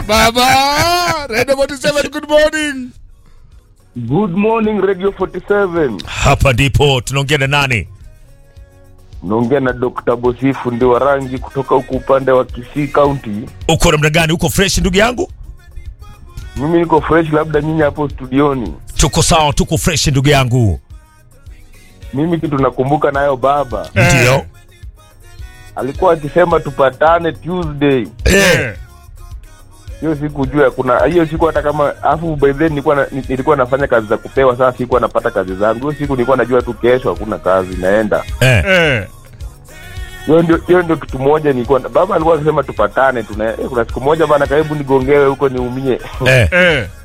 Baba, Radio 47 good morning. Good morning Radio 47. Hapa ndipo tunaongea na nani? Naongea na Dr. Bosifu ndi wa rangi kutoka huku upande wa Kisii County. Uko namna gani? Uko fresh ndugu yangu? Mimi niko fresh, labda nyinyi hapo studioni. Tuko sawa, tuko fresh ndugu yangu. Mimi kitu nakumbuka nayo baba Ndio. alikuwa akisema tupatane Tuesday. Eh. Hiyo siku jua kuna hiyo siku hata kama afu by then nilikuwa na, nilikuwa nafanya kazi za kupewa, sasa sikuwa napata kazi zangu. Hiyo siku nilikuwa najua tu kesho hakuna kazi naenda. Eh. Eh. Hiyo ndio hiyo ndio kitu moja nilikuwa baba alikuwa akisema tupatane tuna eh, kuna siku moja bana, karibu nigongewe huko niumie. Eh. Eh.